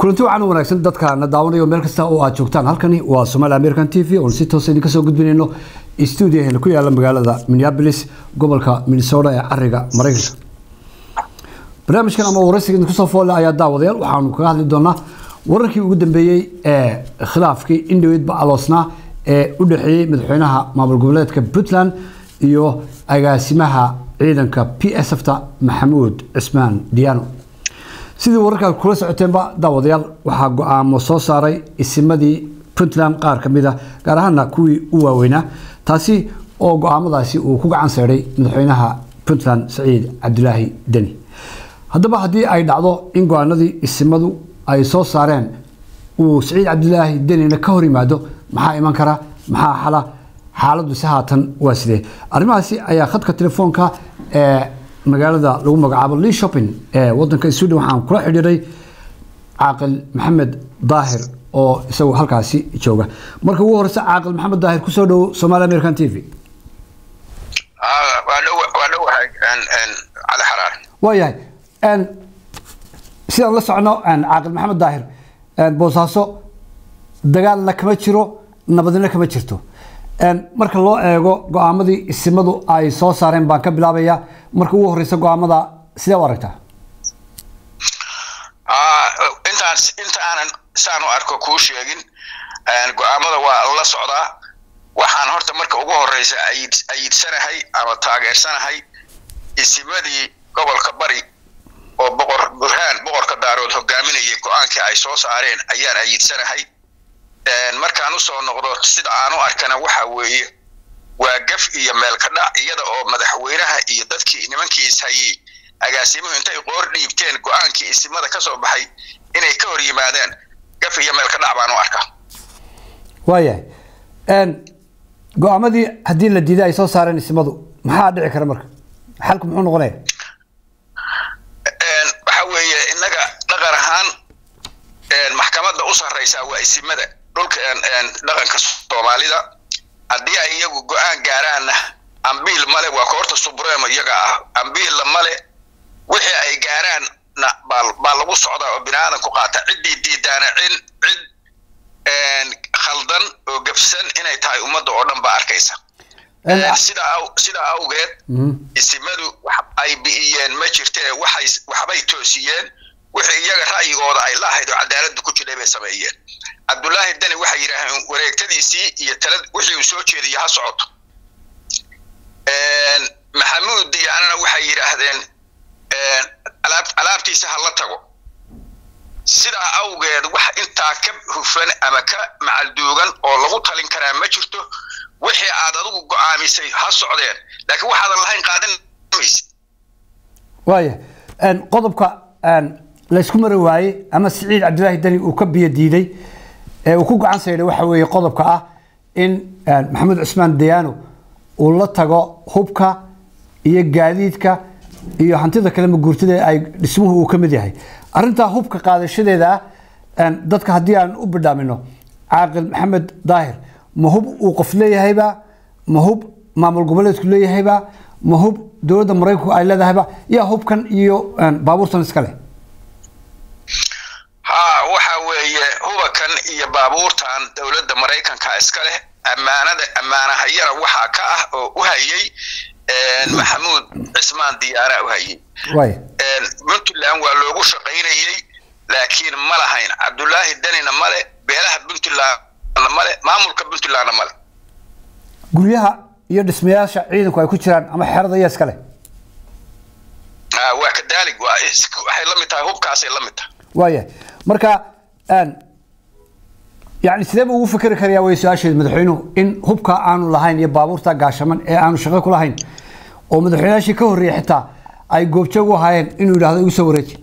kulanti wacan wanaagsan dadkaana daawanayo meel kasta oo aad joogtaan halkani waa somaali american t v oon si toosa idinka soo gudbinayno stuudiyaheena ku yaala magaalada minneapolis gobolka minnesota ee cariga maraykanka barnaamijkan ama waraysiga idinku soo foole ayaa daawadayaal waxaanu kaga hadli doonaa wararkii ugu dambeeyey ee khilaafkii indhoweydba aloosnaa ee u dhexeeyey madaxweynaha maamul goboleedka puntland iyo agaasimaha ciidanka p s f ta maxamuud cismaan diyaano sidii wararkaad kula socoteenba daawadayaal waxaa go-aamo soo saaray isimadii puntland qaar ka mid a gaar ahaana kuwii u waaweynaa taasi oo go-aamadaasi uu ku gacan seedhay madaxweynaha puntland saciid cabdilaahi deni haddaba haddii ay dhacdo in go-aanadii isimadu ay soo saareen uu saciid cabdilaahi denina ka hor yimaado maxaa iman kara maxaa xala xaaladdu si haatan waa sidee arrimahaasi ayaa khadka telefoonka ee magaalada lagu magacaabo lee shopping ee wadanka sweden waxaan kula xidhiiray caaqil maxamed daahir oo isagu halkaasi jooga marka ugu horeysa caaqil maxamed daahir kusoo dhowo somaali american t v waayahay sidaan la socno caaqil maxamed daahir boosaaso dagaalna kama jiro nabadina kama jirto marka loo eego go-aamadii isimadu ay soo saareen baan ka bilaabaya marka ugu horeysa go-aamada sidee u aragtaa intaan inta aanan saan u arko kuu sheegin go-aamada waa la socdaa waxaan horta marka ugu horeysa ayidsanahay ama taageersanahay isimadii gobolka bari oo boqor burhaan boqorka daarood hogaaminayay go-aankii ay soo saareen ayaan ayidsanahay markaan usoo noqdo sida aan u arkana waxa weeye waa gaf iyo meelka dhac iyada oo madaxweynaha iyo dadkii nimankii ishayey agaasimuhu intay qoor dhiibteen go-aankii isimada ka soo baxay inay ka hor yimaadeen gaf iyo meelka dhac baan u arkaa waayahay go-aamadii haddii la diiday ay soo saareen isimadu maxaa dhici kara marka xalku muxuu noqonaya waxa weeye innaga dhaqan ahaan maxkamadda u sarreysaa waa isimada dhulka dhaqanka soomaalida haddii ay iyagu go-aan gaaraanna ambiil male waa koorta subremo iyaga ah ambiilla male wixii ay gaaraanna baa lagu socdaa oo bini aadanku qaata ciddii diidaana cid cid khaldan oo gafsan inay tahay ummadda oo dhan baa arkaysa sidaa awgeed isimadu ay bi'iyeen ma jirtee waxay waxbay toosiyeen wixii iyaga ra'yigooda ay laahayd oo cadaaladda ku jiray bay sameeyeen cabdullaahi deni waxay yidhaaheen wareegtadiisii iyo tala wixii uu soo jeediya ha socoto maxamuud diyaanana waxay yidhaahdeen alaabtiisa ha la tago sidaa awgeed wax intaa ka hufan ama ka macalduugan oo lagu talin karaa ma jirto wixii aad adigu go-aamisay ha socdeen laakiin waxaadan lahayn qaadan mayse waaya qodobka laysku mari waaye ama siciid cabdilaahi deni uu ka biyo diiday ee uu ku gacan saydhay waxa weeye qodobka ah in maxamuud cismaan dayaano uu la tago hubka iyo gaadiidka iyo hantida kale maguurtada ay dhismuhu uu ka mid yahay arrintaa hubka qaadashadeeda ah dadka haddii aan u bidhaamino caaqil maxamed daahir ma hub uu qof leeyahayba ma hub maamul goboleedku leeyahayba ma hub dowladda maraykanku ay leedahayba yaa hubkan iyo baabuurtan iska leh ha waxa weeye hubakan iyo baabuurtan dowladda maraykanka iska leh ammaanada ammaanahayana waxaa ka ah oo u hayay maxamuud cismaan diyaara u hayay puntland waa loogu shaqaynayey laakiin ma lahayn cabdullaahi denina male beelaha puntlandna male maamulka puntlandna male guryaha iyo dhismayaasha ciidanku ay ku jiraan ama xerada iya iska leh waa kadaalig waxay la mid tahay hubkaasay la mid tahay waaya marka yani sidee buu ugu fikri karayaa way su-aasheed madaxweynuhu in hubka aanu lahayn iyo baabuurta gaashaman ee aanu shaqo ku lahayn oo madaxweynayaashii ka horreeyay xitaa ay goobjoog u ahaayeen inuu yidhahdo igu soo wareeji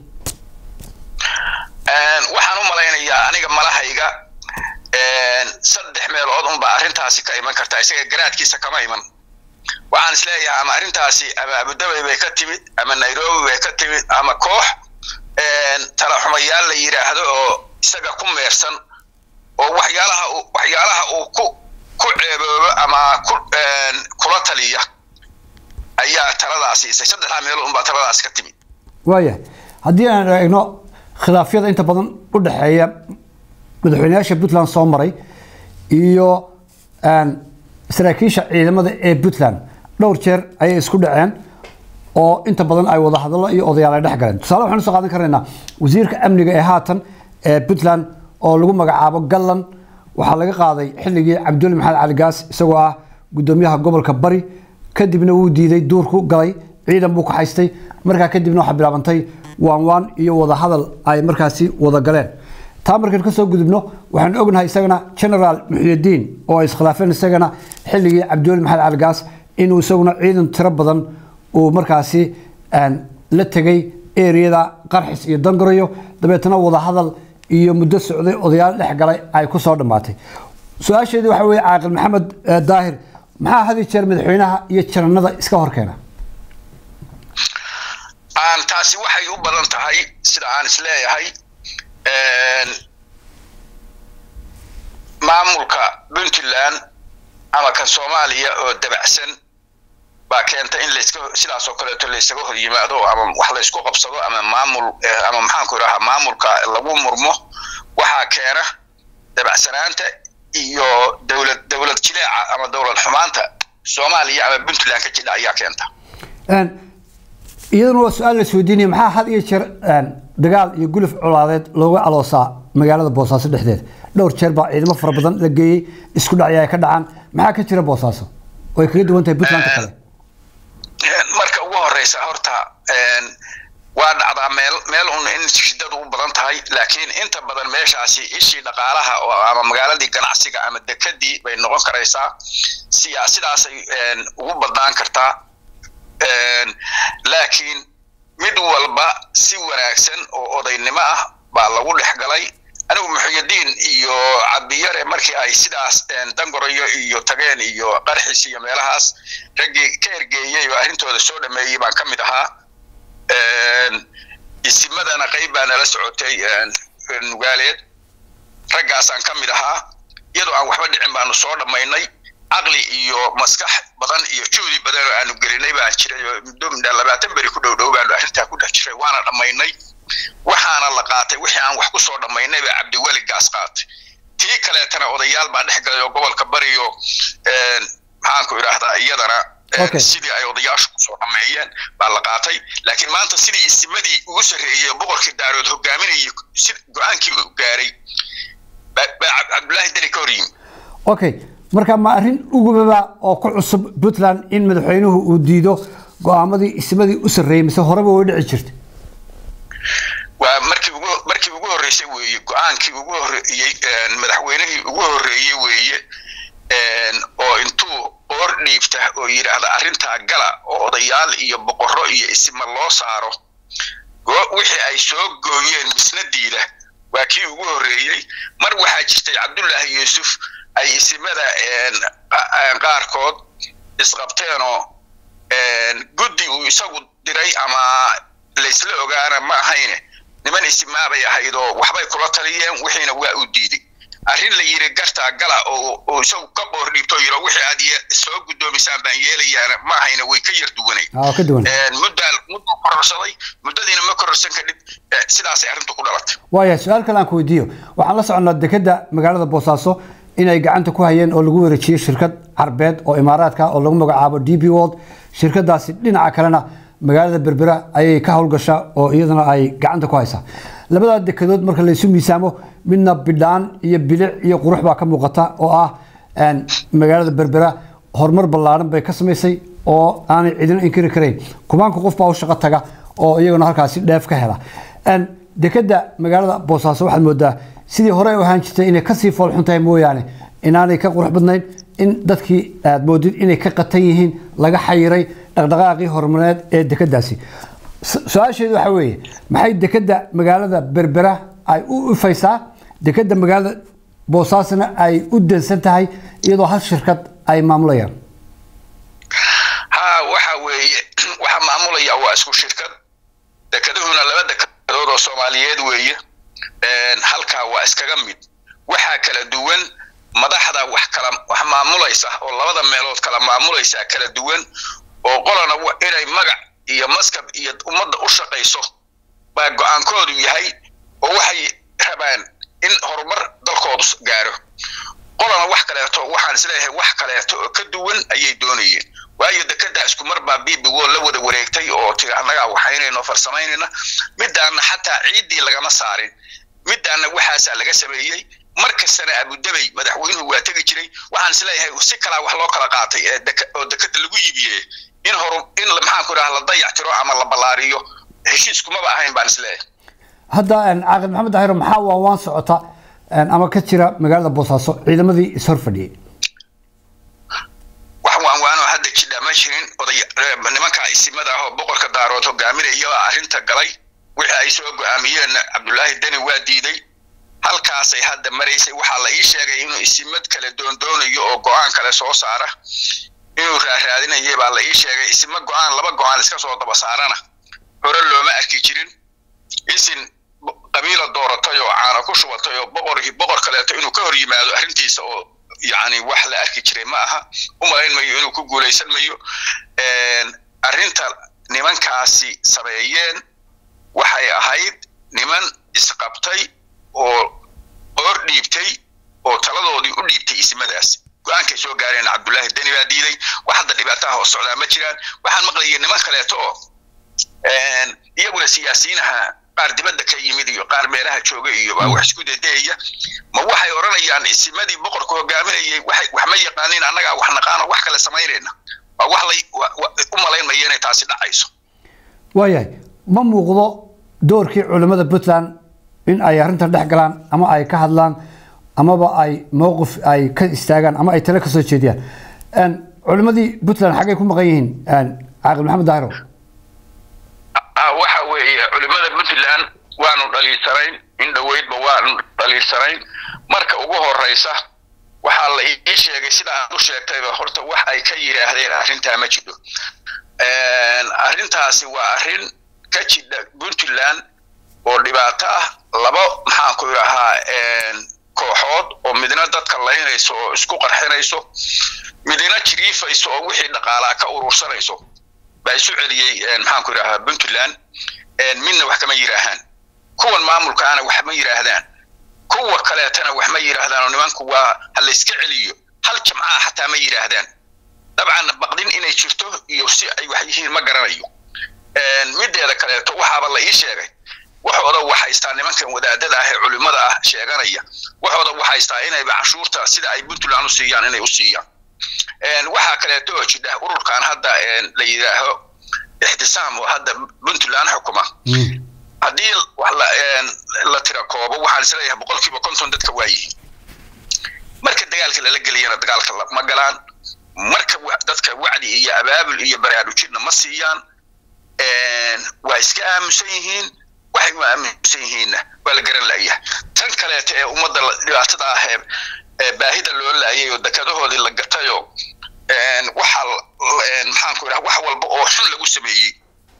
waxaan u malaynayaa aniga malahayga saddex meelood unbaa arrintaasi ka iman kartaa isaga garaadkiisa kama iman waxaan isleeyahay ama arrintaasi ama abudabay bay ka timid ama nairobi bay ka timid ama koox talaxumayaal la yidhaahdo oo isaga ku meersan oo waxyaalaha waxyaalaha uu ku ku ceeboobo ama ku kula taliya ayaa taladaas siisay saddexdaa meelood unbaa taladaas ka timid waaya haddii aan eegno khilaafyada inta badan u dhexeeya madaxweynayaasha puntland soo maray iyo saraakiisha ciidamada ee puntland dhowr jeer ayay isku dhaceen oo inta badan ay wada hadallo iyo odayaal ay dhex galeen tusaale waxaan usoo qaadan karaynaa wasiirka amniga ee haatan ee puntland oo lagu magacaabo gallan waxaa laga qaaday xilligii cabdulli maxamed cali gaas isagoo ah gudoomiyaha gobolka bari kadibna wuu diiday duurku galay ciidan buu ku haystay markaa kadibna waxaa bilaabantay waan waan iyo wada hadal ay markaasi wada galeen taa markaan kasoo gudubno waxaan ognahay isagana generaal muxyidiin oo ay iskhilaafeen isagana xilligii cabdiweli maxamed cali gaas inuu isaguna ciidan tiro badan uu markaasi la tegay eriyada qarxis iyo dangaroyo dabeetana wada hadal iyo muddo socday odayaal dhex galay ay ku soo dhammaatay su-aasheedii waxaa weeye caaqil maxamed daahir maxaa had iyo jeer madaxweynaha iyo jananada iska horkeena taasi waxay u badan tahay sida aan isleeyahay maamulka puntland ama kan soomaaliya oo dabacsan baa keenta in laska sidaas oo kaleeto laysaga hor yimaado ama wax laysku qabsado ama maamul ama maxaanku idhaha maamulka lagu murmo waxaa keena dabacsanaanta iyo dowlad dowlad jileeca ama dowlad xumaanta soomaaliya ama puntland ka jidha ayaa keenta iyaduna waa su-aal la isweydiinaya maxaa had iyo jeer dagaal iyo guluf colaadeed looga aloosaa magaalada boosaaso dhexdeeda dhowr jeer baa ciidamo fara badan la geeyey isku dhacya ay ka dhacaan maxaa ka jira boosaaso oo ay kaga duwan tahay puntlandka kale marka ugu horeysa horta waa dhacdaa meel meel un in shidadu u badan tahay laakiin inta badan meeshaasi ishii dhaqaalaha oo ama magaaladii ganacsiga ama dekadii bay noqon karaysaa siyaa sidaasay ugu badnaan kartaa laakiin mid walba si wanaagsan oo odaynimo ah baa lagu dhex galay anigu muxyidiin iyo cabdiyare markii ay sidaas dangorayo iyo tageen iyo qarxis iyo meelahaas raggii ka ergeeyey oo arrintooda soo dhameeyey baan ka mid ahaa isimadana qayb baa nala socotay nugaaleed raggaasaan ka mid ahaa iyadoo aan waxba dhicin baanu soo dhammaynay caqli iyo maskax badan iyo juhdi badan oo aanu gelinay baan jiray oo muddo midha labaatan beri ku dhow dhow baanu arrintaa ku dhex jiray waana dhammaynay waxaana la qaatay wixii aan wax ku soo dhammaynay baa cabdiweli gaas qaatay tii kaleetana odayaal baa dhex galay oo gobolka bariyo maxaanku idhaahdaa iyadana sidii ay odayaashu kusoo dhameeyeen baa la qaatay laakiin maanta sidii isimadii ugu sarreeyey boqorkii daarood hogaaminayay si go-aankii u gaaray baa cabdullaahi deni ka hor yimi okay marka ma arrin ugubaba oo ku cusub puntland in madaxweynuhu uu diido go-aamadii ismadii u sarreeyey mise horeba way dhici jirta waa markii ugu markii ugu horreysay weeye go-aankii ugu horreeyey madaxweynihii ugu horreeyey weeye oo intuu oor dhiibta oo yidhaahda arrintaa gala oo odayaal iyo boqorro iyo isima loo saaro wixii ay soo gooyeen misnadiida waa kii ugu horreeyey mar waxaa jirtay cabdullaahi yuusuf ay isimada qaarkood isqabteenoo guddi uu isagu diray ama laysla ogaana ma ahayne niman isimaabay ahayd oo waxbay kula taliyeen wixiina waa u diiday arrin la yiri gartaa gala oo isagu ka boor dhiibto yiro wixii aad soo guddoomisaan baan yeelayaana ma ahayna way ka yar duwanay muddaa mudduu kororsaday muddadiina ma kororsan kadhib sidaasay arrintu ku dhalatay waaya su-aal kale aan ku weydiiyo waxaan la soconnaa dekeda magaalada boosaaso inay gacanta ku hayeen oo lagu wareejiyey shirkad carbeed oo imaaraadka oo lagu magacaabo d b world shirkadaasi dhinaca kalena magaalada berbera ayay ka howlgashaa oo iyadana ay gacanta ku haysaa labadaa dekedood marka laysu miisaamo midna bidhaan iyo bilic iyo qurux baa ka muuqata oo ah magaalada berbera horumar ballaaran bay ka samaysay oo aanay cidina inkiri karayn kumaanka qof baa u shaqo taga oo iyaguna halkaasi dheef ka hela dekeda magaalada boosaaso waxaad moodaa sidii hore u ahaan jirtay inay kasii foolxun tahay mooyaane inaanay ka qurux badnayn in dadkii aad moodid inay ka qatan yihiin laga xayiray dhaqdhaqaaqii horumareed ee dekadaasi su-aasheedu waxaa weeye maxay dekeda magaalada berbera ay u ifaysaa dekeda magaalada boosaasna ay u dansan tahay iyadoo hal shirkad ay maamulayaan ha waxa weeye waxa maamulaya waa isku shirkad dekeduhuna laba dekedood oo soomaaliyeed weeye halkaa waa iskaga mid waxaa kala duwan madaxda wax kala wax maamulaysa oo labada meelood kala maamulaysa kala duwan oo qolana inay magac iyo maskab iyo ummadda u shaqayso baa go-aankoodu yahay oo waxay rabaan in horumar dalkoodu gaaro qolana wax kaleeto waxaan isleeyahay wax kaleeto oo ka duwan ayay doonayeen waayo dekedaa isku mar baa bibigo la wada wareegtay oo tiri annagaa waxaynayno farsamaynayna midaana xataa ciiddii lagama saarin midaana waxaasaa laga sameeyey mar kastana abudabey madaxweynuhu waa tegi jiray waxaan isleeyahay si kalaa wax loo kala qaatay oo dekeda lagu iibiyey in hor in maxaan ku idhaha la dayactiro ama la ballaariyo heshiiskumaba ahayn baan isleeyahay hadda caaqil maxamed daahiro maxaa waa waan socota ama ka jira magaalada boosaaso ciidamadii ishor fadhiyey wax waan waanoo hadda jidha ma jirin oday nimankaa isimada ah oo boqorka daarood hogaaminaya arrinta galay wixii ay soo go-aamiyeen cabdullaahi deni waa diiday halkaasay hadda maraysay waxaa la ii sheegay inuu isimad kale doondoonayo oo go-aan kale soo saara inuu raaraadinayay baa la ii sheegay isima go-aan laba go-aan iska soo daba saarana hore looma arki jirin isin qabiila dooratay oo caana ku shubatay oo boqorkii boqor kaleeto inuu ka hor yimaado arrintiisa oo yacni wax la arki jiray ma aha u malayn mayo inuu ku guulaysan mayo arrinta nimankaasi sameeyeen waxay ahayd niman isqabtay oo oor dhiibtay oo taladoodii u dhiibtay ismadaas go-aankay soo gaareen cabdullaahi deni baa diiday wax hadda dhibaataha oo socdaa ma jiraan waxaan maqlayay niman kaleeto oo iyaguna siyaasiyiinaha qaar dibadda ka yimid iyo qaar meelaha jooga iyo baa wax isku dedehaya ma waxay odhanayaan isimadii boqorka hogaaminayay waxay wax ma yaqaanin annagaa wax naqaano wax kale samaynayna waa wax lay u malayn maya inay taasi dhacayso waayahay ma muuqdo doorkii culimmada puntland in ay arrintan dhex galaan ama ay ka hadlaan amaba ay mowqif ay ka istaagaan ama ay tale ka soo jeediyaan culimmadii puntland xaggay ku maqan yihiin caaqil maxamed daahiro waxa weeye culimada puntland waanu dhaliisanayn in dhoweydba waanu dhaliisanayn marka ugu horeysa waxaa la ii sheegay sida aad u sheegtayba horta wax ay ka yidhaahdeen arrintaa ma jidho arrintaasi waa arrin ka jidha puntland oo dhibaato ah labo maxaan ku idhahaa kooxood oo midna dadka laynayso oo isku qarxinayso midna jiriifayso oo wixii dhaqaalaa ka urursanayso baa isu celiyey maxaan ku idhahaa puntland midna wax kama yidhaahaan kuwan maamulkaana wax ma yidhaahdaan kuwa kaleetana wax ma yidhaahdaan oo nimanku waa ha la iska celiyo hal jamcaa xataa ma yidhaahdaan dabcan baqdin inay jirto iyo si ay wax yihiin ma garanayo mideeda kaleeto waxaaba la ii sheegay waxooda waxaystaa nimankan wadaadada ah ee culimada ah sheeganaya waxooda waxaystaa inayba canshuurta sida ay puntland u siiyaan inay u siiyaan waxaa kaleeto oo jidha ururkan hadda la yidhaaho ixtisaam oo hadda puntland xukuma haddii la tira koobo waxaan isleeyahay boqolkiiba konton dadka waa yihiin marka dagaalka lala geliyana dagaalka ma galaan marka dadka wacdi iyo abaabul iyo baraarujinna ma siiyaan waa iska aamusan yihiin waxay u aaminsan yihiinna waa la garan la'yahay tan kaleeto ee ummadda dhibaatada ah ee baahida loo laayay oo dekadahoodii la gatayoo waxa maxaan ku idhaha wax walba oo xun lagu sameeyey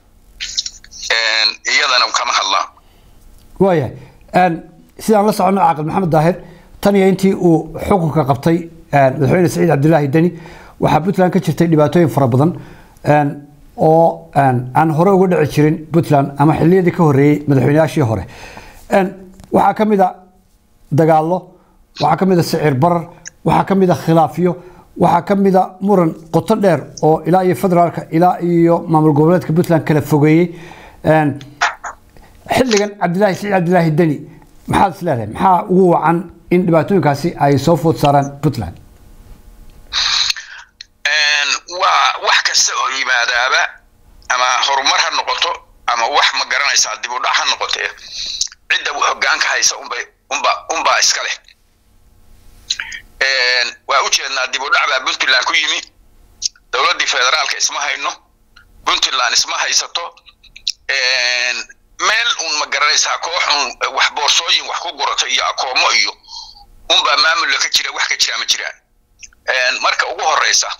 iyadana kama hadlaan waayahay sidaan la soconno caaqil maxamed daahir tan iyo intii uu xukunka qabtay madaxweyne saciid cabdilaahi deni waxaa puntland ka jirtay dhibaatooyin fara badan oo aan hore uga dhici jirin puntland ama xilliyadii ka horreeyey madaxweyneyaashii hore waxaa ka mid a dagaallo waxaa ka mid a sicir barar waxaa ka mid a khilaafyo waxaa ka mid a muran qoto dheer oo ilaa iyo federaalka ilaa iyo maamul goboleedka puntland kala fogeeyey xilligan cabdilaahi saciid cabdilaahi deni maxaad is leedahay maxaa ugu wacan in dhibaatooyinkaasi ay soo food saaraan puntland waa wax kasta oo yimaadaaba ama horumar ha noqoto ama wax ma garanaysaa dib u dhac ha noqotee cidda hogaanka haysa unbay unba unbaa iska leh waa u jeednaa dib u dhac baa puntland ku yimi dowladdii federaalka isma hayno puntland isma haysato meel un ma garanaysaa kooxun wax boorsooyin wax ku gurato iyo akoomo iyo unbaa maamulla ka jira wax ka jira ma jiraan marka ugu horeysa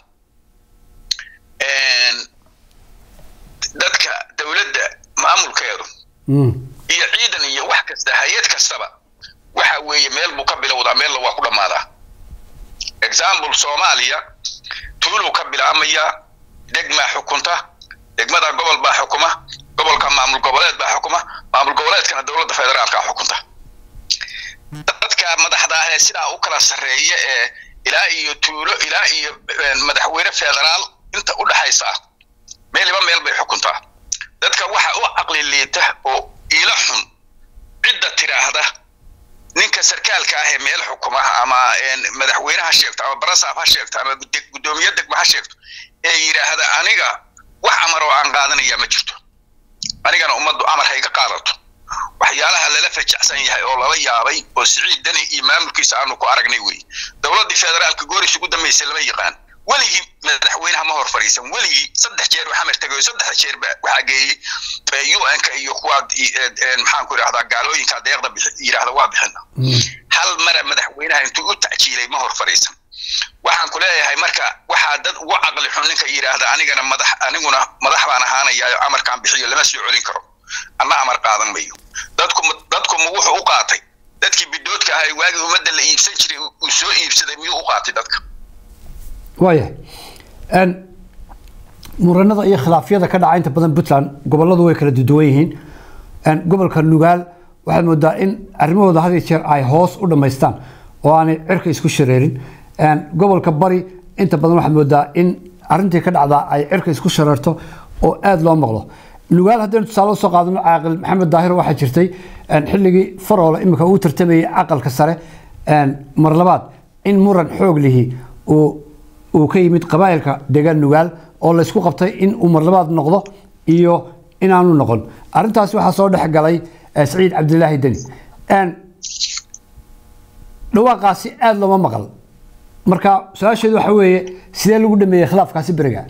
dadka dowladda maamulkeedu iyo ciidan iyo wax kasta hay-ad kastaba waxa weeye meel buu ka bilowdaa meella waa ku dhammaadaa example soomaaliya tuuluu ka bilaamayaa degmaa xukunta degmada gobol baa xukuma gobolka maamul goboleed baa xukuma maamul goboleedkana dowladda federaalka xukunta dadka madaxda ah ee sidaa u kala sarreeya ee ilaa iyo tuulo ilaa iyo madaxweyne federaal inta u dhexaysa ah meeliba meel bay xukuntaa dadka waxa u caqli liita oo iila xun cidda tiraahda ninka sarkaalka ah ee meel xukumaha ama madaxweyne ha sheegto ama barasaaf ha sheegto ama guddoomiye degma ha sheegto ee yidhaahda aniga wax amar oo aan qaadanaya ma jirto anigana ummaddu amar hayga qaadato waxyaalaha lala fajacsan yahay oo lala yaabay oo siciid dani iyo maamulkiisa aanu ku aragnay wey dowladdii federaalka gooris ugu dambaysa lama yaqaan weligii madaxweynaha ma hor fadhiisan weligii saddex jeer waxaa martagayo saddex jeer waxaa geeyey un-ka iyo kuwa maxaan ku idhahdaa gaalooyinka deeqda yidhaahda waa bixina hal mara madaxweynaha intuu u tacjiilay ma hor fadhiisan waxaan ku leeyahay marka waxaa dad ugu caqli xun ninka yidhaahda anigana madax aniguna madax baan ahaanayaa amarkaan bixiyo lama soo celin karo anna amar qaadan mayo dadku dadku ma wuxuu u qaatay dadkii bidoodka ahay waagii ummadda la iibsan jiray uu soo iibsaday miyuu u qaatay dadka waayahay muranada iyo khilaafyada ka dhaca inta badan puntland goboladu way kala duwan yihiin gobolka nugaal waxaad moodaa in arrimahooda had iyo jeer ay hoos u dhammaystaan oo aanay cirka isku shareerin gobolka bari inta badan waxaad moodaa in arrintii ka dhacdaa ay cirka isku shareerto oo aada loo maqlo nugaal haddaynu tusaale usoo qaadano caaqil maxamed daahir waxaa jirtay xilligii faroole imika uu tartamayay aqalka sare mar labaad in muran xoog lihi uu uu ka yimid qabaa'ilka deegaan nugaal oo la isku qabtay in uu marlabaad noqdo iyo inaanu noqon arrintaasi waxaa soo dhex galay saciid cabdilaahi deni dhawaaqaasi aada looma maqal marka su-aasheedu waxa weeye sidee lagu dhameeyey khilaafkaasi beriga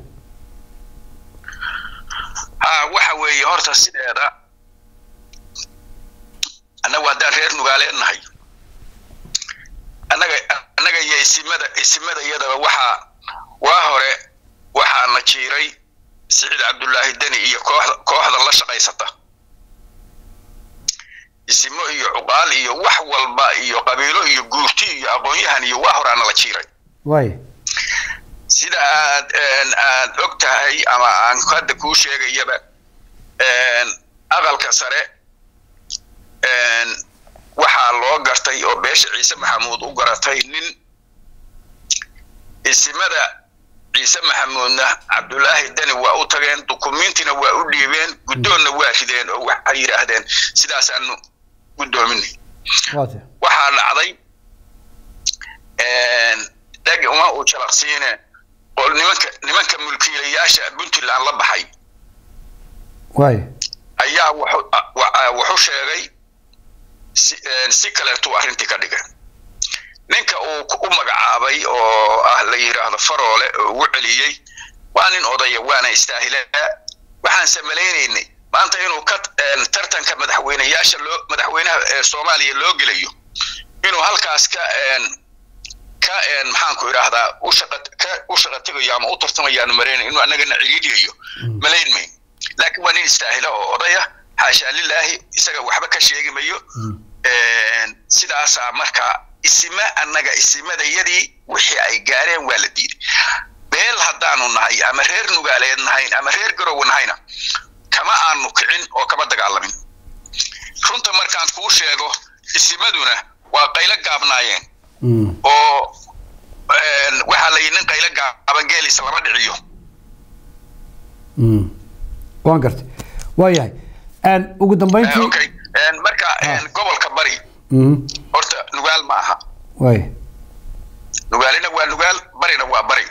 ha waxa weeye horta sideeda annagu haddaan reer nugaaleed nahay annaga annaga iyo isimada isimada iyadaba waxaa waa hore waxaana jiiray siciid cabdullaahi deni iyo kooxda kooxda la shaqaysata isimo iyo cuqaal iyo wax walba iyo qabiilo iyo guurti iyo aqoon-yahan iyo waa horaana la jiiray waay sida aad aad og tahay ama aan hadda kuu sheegayaba aqalka sare waxaa loo gartay oo beesha ciise maxamuud u garatay nin isimada ciise maxamuudna cabdulaahi deni waa u tageen dukumiintina waa u dhiibeen guddoonna waa rideen oo waxay yidhaahdeen sidaasaanu guddoominay waxaa dhacday dhag uma uu jalaqsiine oo nimanka nimanka mulkiilayaasha puntland la baxay waay ayaa wuxuu sheegay si kaleetuu arrintii ka dhigay ninka uu u magacaabay oo ah la yidhaahdo faroole oo ugu celiyey waa nin odaya waana istaahilaa waxaan samaleynaynay maanta inuu ka tartanka madaxweyneyaasha loo madaxweynaha soomaaliya loo gelayo inuu halkaas ka ka maxaan ku idhaahdaa u shaqa ka u shaqa tegayo ama u tartamayaanu marayna inuu annagana ciriiriyayo malayn mayn laakiin waa nin istaahila oo odaya xaashaa lilaahi isaga waxba ka sheegi mayo sidaasaa marka isima annaga isimadayadii wixii ay gaareen waa la diiday beel haddaanu nahay ama reer nugaaleed nahayn ama reer garowe nahayna kama aanu kicin oo kama dagaalamin runta markaan kuu sheego isimaduna waa qaylo gaabnaayeen oo waxaa la yidhi nin qaylo gaaban geelisa lama dhiciyo waan gartay waa yahay ugu dambeyntii okay marka gobolka bari horta nugaal ma aha waay nugaalina waa nugaal barina waa bari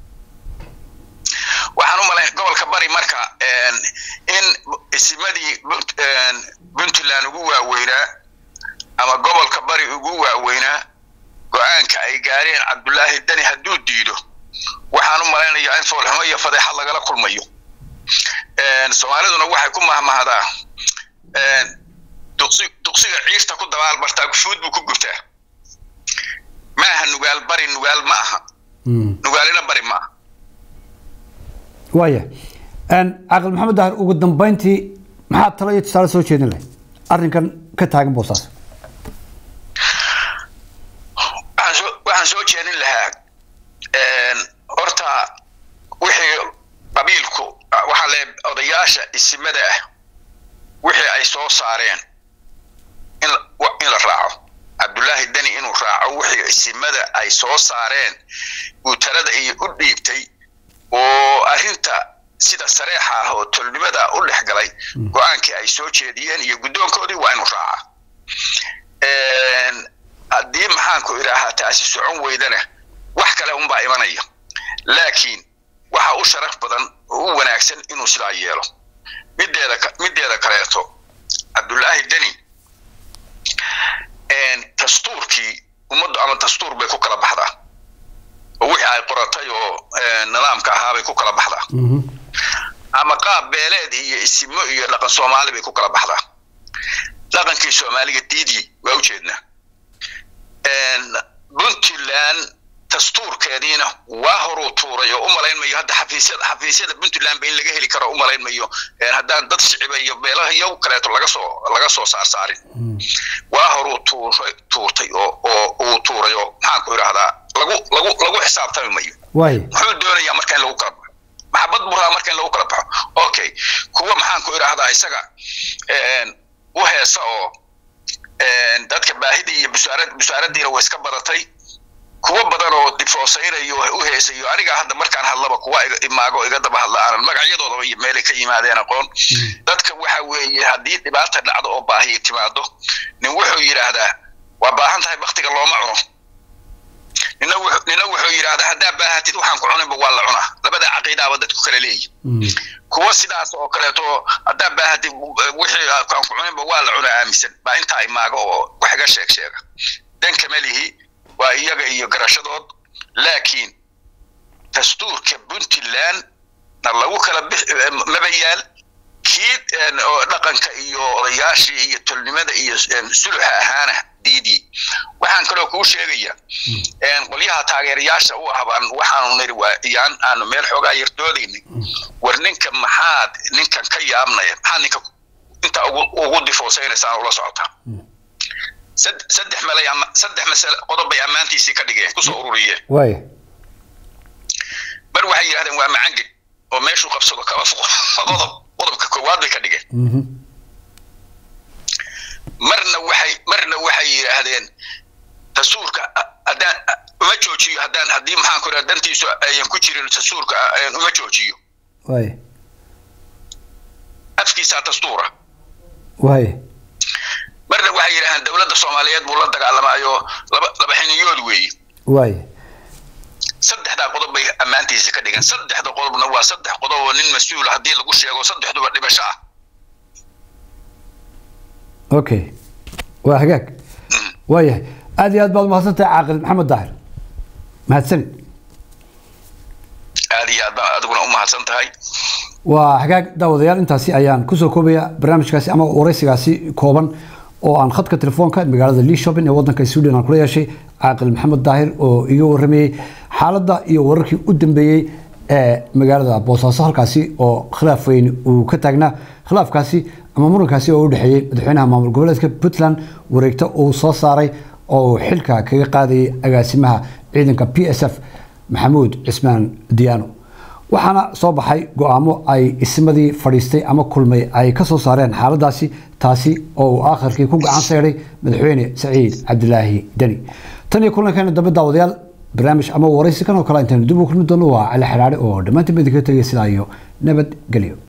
waxaan u malay gobolka bari marka in isimadii puntland ugu waaweynaa ama gobolka bari ugu waaweynaa go-aanka ay gaareen cabdullaahi deni hadduu diido waxaan u malaynayaa in foolxumo iyo fadeexad lagala kulmayo soomaaliduna waxay ku mahmahdaa duqsiga ciirta ku dabaalbartaa gufuud buu ku gubtaa ma aha nugaal bari nugaal ma aha nugaalina bari ma aha waaya caqil maxamed dahir ugu dambeyntii maxaad talo iyo tusaale soo jeedin lahay arrinkan ka taagan boosaas waxaan soo jeedin lahaa horta wixii qabiilku waxaa le odayaasha isimada ah wixii ay soo saareen in in la raaco cabdullaahi deni inuu raaco wixii isimada ay soo saareen uu talada iyo u dhiibtay oo arrinta sida sareexa ah oo tolnimada u dhex galay go-aankii ay soo jeediyeen iyo guddoonkoodii waa inuu raaca haddii maxaanku idhaahaa taasi socon weydana wax kale unbaa imanaya laakiin waxa u sharaf badan oo u wanaagsan inuu sidaa yeelo mideeda mideeda kaleeto cabdullaahi deni dastuurkii ummaddu ama dastuur bay ku kala baxdaa oo wixii ay qoratay oo nidaamka ahaa bay ku kala baxdaa ama qaab beeleed iyo isimo iyo dhaqan soomaali bay ku kala baxdaa dhaqankii soomaaliga diidii waa ujeednaa puntland dastuurkeediina waa horuu tuuray oo u malaynmayo hadda xafiisyada xafiisyada puntland ba in laga heli karo u malaynmayo haddaan dad shiciba iyo beelaha iyo kaleeto laga soo laga soo saarsaarin waa horuu tuuray tuurtay oo oo uu tuuray oo maxaan ku idhahdaa lagu lagu lagu xisaabtami mayo muxuu doonayaa marka in lagu kala baxo maxabad buu rabaa marka in lagu kala baxo okay kuwa maxaan ku idhahdaa isaga u heesa oo dadka baahidii iyo busaarad busaaradiina way iska badatay kuwa badan oo difoosaynayo u heesayo aniga hadda markaan hadlaba kuwa imaago iga daba hadla aanan magacyadoodaba iyo meelay ka yimaadeen aqoon dadka waxa weeye haddii dhibaata dhacdo oo baahiyo timaado nin wuxuu yidhaahdaa waa baahan tahay baktiga looma cuno nina nina wuxuu yidhaahdaa haddaa baahatid waxaan ku cuninba waa la cunaa labada caqiidaaba dadku kala leeyi kuwa sidaas oo kaleeto haddaa baahatid wixii aan ku cuninba waa la cunaa aaminsan baa intaa imaago oo wax iga sheeg sheega danka melihi waa iyaga iyo garashadood laakiin dastuurka puntland na lagu kala maba yaal kii dhaqanka iyo odayaashii iyo tolnimada iyo suluxa ahaana diidii waxaan kaloo kuu sheegaya qolyaha taageerayaasha u ahbaan waxaanu niri waa iyaan aanu meel xoogaa yardoodayna war ninka maxaad ninkan ka yaabnaya maxaad ninka intaa ugu difoosaynaysaa ula socotaa saddex malay saddex masale qodob bay ammaantiisii ka dhigeen kusoo ururiyeen waaya mar waxay yidhahdeen waa macangel oo meeshuu qabsado kaba fuqo qodob qodobka koowaad bay ka dhigeen marna waxay marna waxay yidhaahdeen dastuurka haddaan uma joojiyo haddaan haddii maxaan ku idhaha dantiisu ayan ku jirin dastuurka uma joojiyo waaya afkiisaa dastuura waaya marna waxay yidhahdeen dowladda soomaaliyeed buu la dagaalamaayo laba laba xiniyood weeye waaya saddexdaa qodob bay ammaantiisa ka dhigeen saddexda qodobna waa saddex qodob oo nin mas-uula haddii lagu sheego saddexduba dhimasho ah okay waa hagaag waayahay aad iyo aad baad umahadsantahay caaqil maxamed daahir mahadsanid aad iyo aad baan adiguna u mahadsan tahay waa hagaag daawadayaal intaasi ayaan kusoo koobaya barnaamijkaasi ama waraysigaasi kooban oo aan khadka telefoonka magaalada leeshopping ee wadanka sweden aan kula yeeshay caaqil maxamed daahir oo iga waramayey xaaladda iyo wararkii u dambeeyey ee magaalada boosaaso halkaasi oo khilaaf weyn uu ka taagnaa khilaafkaasi ama murankaasi oo u dhexeeyey madaxweynaha maamul goboleedka puntland wareegto uu soo saaray oo uu xilka kaga qaadayay agaasimaha ciidanka p s f maxamuud cismaan diyaano waxaana soo baxay go-aamo ay ismadii fadhiistay ama kulmay ay ka soo saareen xaaladaasi taasi oo uu aakhirkii ku gacan seedhay madaxweyne saciid cabdilaahi deni tan iyo kulankeena dambe daawadayaal barnaamij ama waraysi kan oo kale intaynu dib u kulmi doono waa cali xidhaadhe oo dhammaantiin ba idinkaga tegay sidaa iyo nabadgelyo